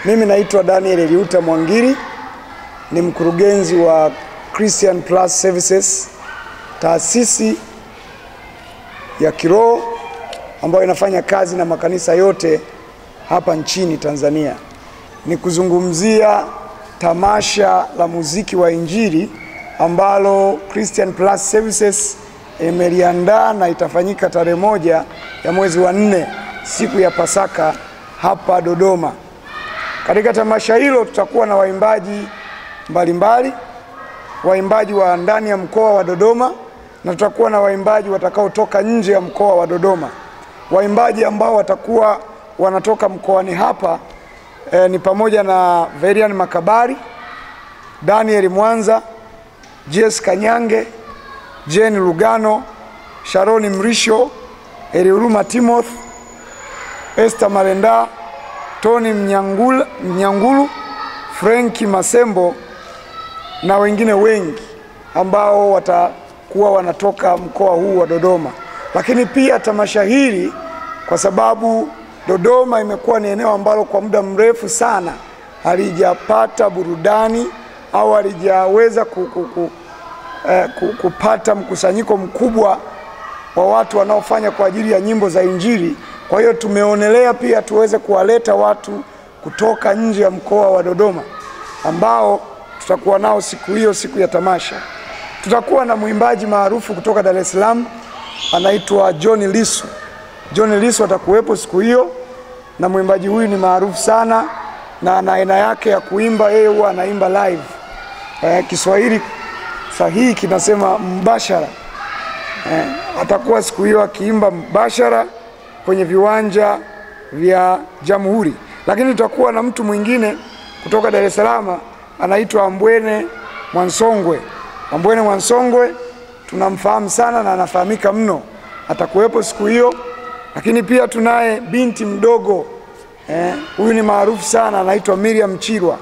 Mimi naitwa Daniel Eliuta Mwangiri, ni mkurugenzi wa Christian Plus Services, taasisi ya kiroho ambayo inafanya kazi na makanisa yote hapa nchini Tanzania. Ni kuzungumzia tamasha la muziki wa Injili ambalo Christian Plus Services imeliandaa na itafanyika tarehe moja ya mwezi wa nne siku ya Pasaka hapa Dodoma. Katika tamasha hilo tutakuwa na waimbaji mbalimbali, waimbaji wa ndani ya mkoa wa Dodoma na tutakuwa na waimbaji watakaotoka nje ya mkoa wa Dodoma. Waimbaji ambao watakuwa wanatoka mkoani hapa eh, ni pamoja na Verian Makabari, Daniel Mwanza, Jess Kanyange, Jane Lugano, Sharoni Mrisho, Eliuruma Timoth, Esther Malenda, Tony Mnyangula, Mnyangulu, Frenki Masembo na wengine wengi ambao watakuwa wanatoka mkoa huu wa Dodoma. Lakini pia tamasha hili kwa sababu Dodoma imekuwa ni eneo ambalo kwa muda mrefu sana halijapata burudani au halijaweza ku, ku, ku, eh, ku, kupata mkusanyiko mkubwa wa watu wanaofanya kwa ajili ya nyimbo za Injili. Kwa hiyo tumeonelea pia tuweze kuwaleta watu kutoka nje ya mkoa wa Dodoma ambao tutakuwa nao siku hiyo, siku ya tamasha. Tutakuwa na mwimbaji maarufu kutoka Dar es Salaam anaitwa John Lisu. John Lisu atakuwepo siku hiyo, na mwimbaji huyu ni maarufu sana na ana aina yake ya kuimba, yeye huwa anaimba live. Eh, Kiswahili sahihi kinasema mbashara. Eh, atakuwa siku hiyo akiimba mbashara kwenye viwanja vya Jamhuri, lakini tutakuwa na mtu mwingine kutoka Dar es Salaam anaitwa Ambwene Mwansongwe. Ambwene Mwansongwe tunamfahamu sana na anafahamika mno, atakuwepo siku hiyo. Lakini pia tunaye binti mdogo eh, huyu ni maarufu sana, anaitwa Miriam Chirwa.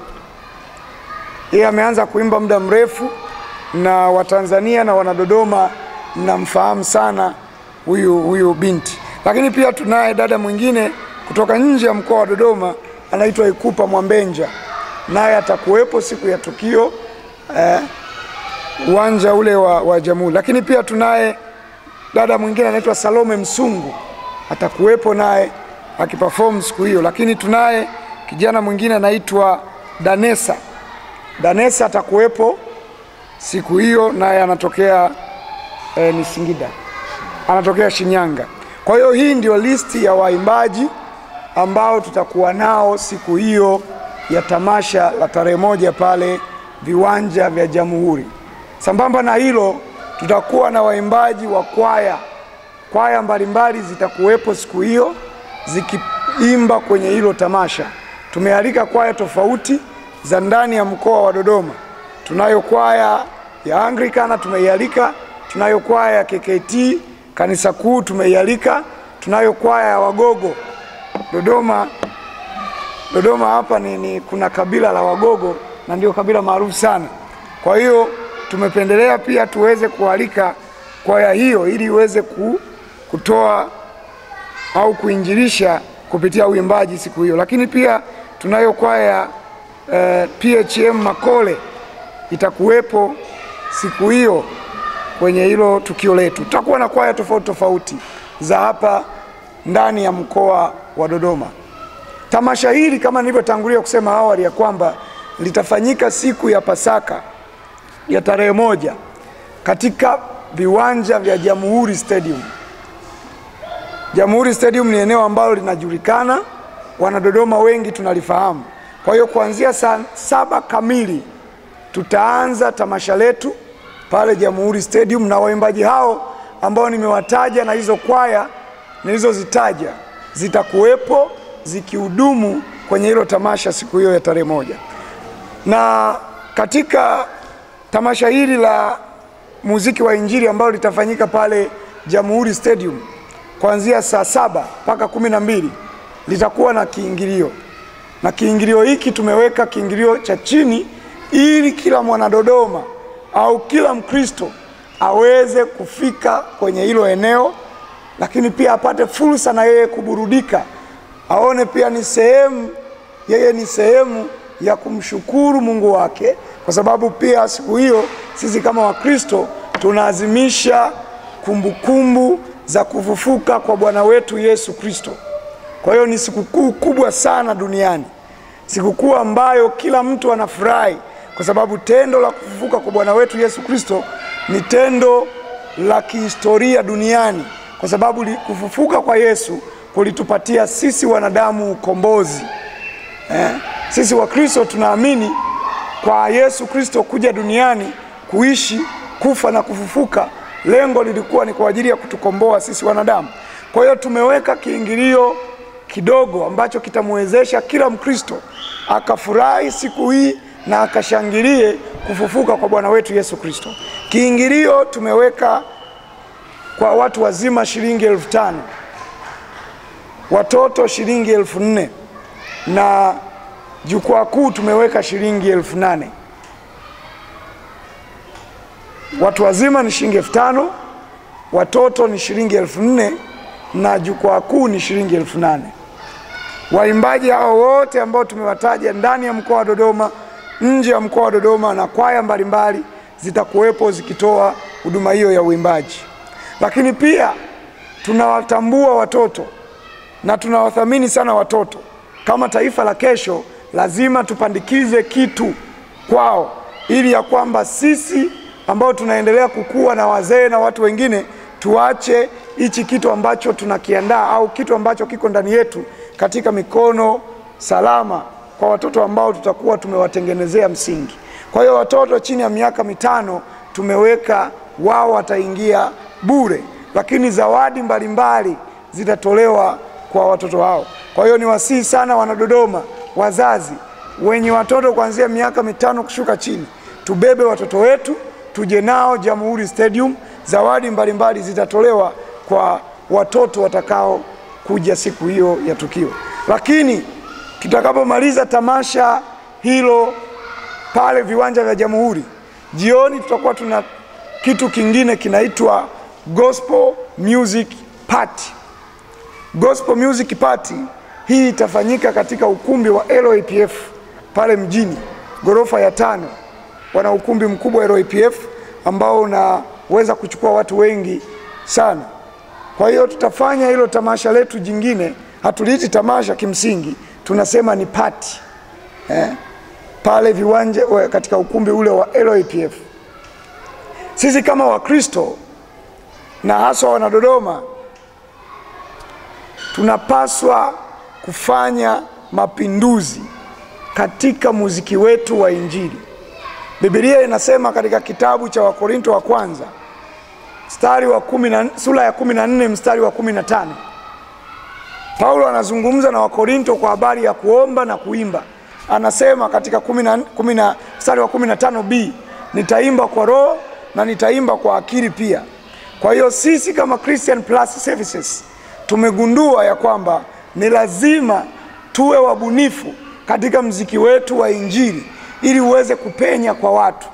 Yeye ameanza kuimba muda mrefu na Watanzania na Wanadodoma mnamfahamu sana huyu huyu binti. Lakini pia tunaye dada mwingine kutoka nje ya mkoa wa Dodoma anaitwa Ikupa Mwambenja, naye atakuwepo siku ya tukio eh, uwanja ule wa, wa Jamhuri. Lakini pia tunaye dada mwingine anaitwa Salome Msungu atakuwepo naye akiperform siku hiyo. Lakini tunaye kijana mwingine anaitwa Danesa. Danesa atakuwepo siku hiyo, naye anatokea eh, ni Singida, anatokea Shinyanga. Kwa hiyo hii ndio listi ya waimbaji ambao tutakuwa nao siku hiyo ya tamasha la tarehe moja pale viwanja vya Jamhuri. Sambamba na hilo, tutakuwa na waimbaji wa kwaya, kwaya mbalimbali zitakuwepo siku hiyo zikiimba kwenye hilo tamasha. Tumealika kwaya tofauti za ndani ya mkoa wa Dodoma. Tunayo kwaya ya Anglikana tumeialika, tunayo kwaya ya KKT kanisa kuu tumeialika, tunayo kwaya ya Wagogo Dodoma. Dodoma hapa ni, ni kuna kabila la Wagogo na ndio kabila maarufu sana. Kwa hiyo tumependelea pia tuweze kualika kwaya hiyo ili iweze ku, kutoa au kuinjilisha kupitia uimbaji siku hiyo. Lakini pia tunayo kwaya eh, PHM Makole itakuwepo siku hiyo kwenye hilo tukio letu. Tutakuwa na kwaya tofauti tofauti za hapa ndani ya mkoa wa Dodoma. Tamasha hili kama nilivyotangulia kusema awali ya kwamba litafanyika siku ya Pasaka ya tarehe moja katika viwanja vya Jamhuri Stadium. Jamhuri Stadium ni eneo ambalo linajulikana, wanadodoma wengi tunalifahamu. Kwa hiyo kuanzia saa saba kamili tutaanza tamasha letu pale Jamhuri Stadium, na waimbaji hao ambao nimewataja na hizo kwaya nilizozitaja zitakuwepo zikihudumu kwenye hilo tamasha siku hiyo ya tarehe moja. Na katika tamasha hili la muziki wa Injili ambalo litafanyika pale Jamhuri Stadium kuanzia saa saba mpaka kumi na mbili litakuwa na kiingilio, na kiingilio hiki tumeweka kiingilio cha chini ili kila mwanadodoma au kila Mkristo aweze kufika kwenye hilo eneo, lakini pia apate fursa na yeye kuburudika, aone pia ni sehemu yeye ni sehemu ya kumshukuru Mungu wake, kwa sababu pia siku hiyo sisi kama Wakristo tunaazimisha kumbukumbu za kufufuka kwa Bwana wetu Yesu Kristo. Kwa hiyo ni sikukuu kubwa sana duniani, sikukuu ambayo kila mtu anafurahi, kwa sababu tendo la kufufuka kwa Bwana wetu Yesu Kristo ni tendo la kihistoria duniani, kwa sababu li- kufufuka kwa Yesu kulitupatia sisi wanadamu ukombozi. Eh? Sisi Wakristo tunaamini kwa Yesu Kristo kuja duniani kuishi, kufa na kufufuka, lengo lilikuwa ni kwa ajili ya kutukomboa sisi wanadamu. Kwa hiyo tumeweka kiingilio kidogo ambacho kitamwezesha kila Mkristo akafurahi siku hii na akashangilie kufufuka kwa Bwana wetu Yesu Kristo. Kiingilio tumeweka kwa watu wazima shilingi elfu tano watoto shilingi elfu nne na jukwaa kuu tumeweka shilingi elfu nane watu wazima ni shilingi elfu tano watoto ni shilingi elfu nne na jukwaa kuu ni shilingi elfu nane waimbaji hao wote ambao tumewataja ndani ya mkoa wa Dodoma, nje ya mkoa wa Dodoma na kwaya mbalimbali zitakuwepo zikitoa huduma hiyo ya uimbaji. Lakini pia tunawatambua watoto na tunawathamini sana watoto. Kama taifa la kesho, lazima tupandikize kitu kwao, ili ya kwamba sisi ambao tunaendelea kukua na wazee na watu wengine tuache hichi kitu ambacho tunakiandaa au kitu ambacho kiko ndani yetu katika mikono salama kwa watoto ambao tutakuwa tumewatengenezea msingi. Kwa hiyo watoto chini ya miaka mitano tumeweka wao wataingia bure, lakini zawadi mbalimbali zitatolewa kwa watoto hao. Kwa hiyo niwasihi sana wanadodoma, wazazi wenye watoto kuanzia miaka mitano kushuka chini, tubebe watoto wetu tuje nao Jamhuri Stadium. Zawadi mbalimbali zitatolewa kwa watoto watakao kuja siku hiyo ya tukio. Lakini tutakapomaliza tamasha hilo pale viwanja vya Jamhuri, jioni tutakuwa tuna kitu kingine kinaitwa Gospel Music Party. Gospel Music Party hii itafanyika katika ukumbi wa LAPF pale mjini, ghorofa ya tano. Wana ukumbi mkubwa wa LAPF ambao unaweza kuchukua watu wengi sana. Kwa hiyo tutafanya hilo tamasha letu jingine, hatuliiti tamasha kimsingi, tunasema ni party eh, pale viwanja we- katika ukumbi ule wa LAPF. Sisi kama Wakristo na haswa wanadodoma tunapaswa kufanya mapinduzi katika muziki wetu wa Injili. Biblia inasema katika kitabu cha Wakorinto wa kwanza mstari wa kumi na, sura ya kumi na nne mstari wa kumi na tano Paulo anazungumza na Wakorinto kwa habari ya kuomba na kuimba. Anasema katika kumi na, kumi na, mstari wa kumi na tano b nitaimba kwa roho na nitaimba kwa akili pia. Kwa hiyo sisi kama Christian Plus Services tumegundua ya kwamba ni lazima tuwe wabunifu katika mziki wetu wa Injili ili uweze kupenya kwa watu.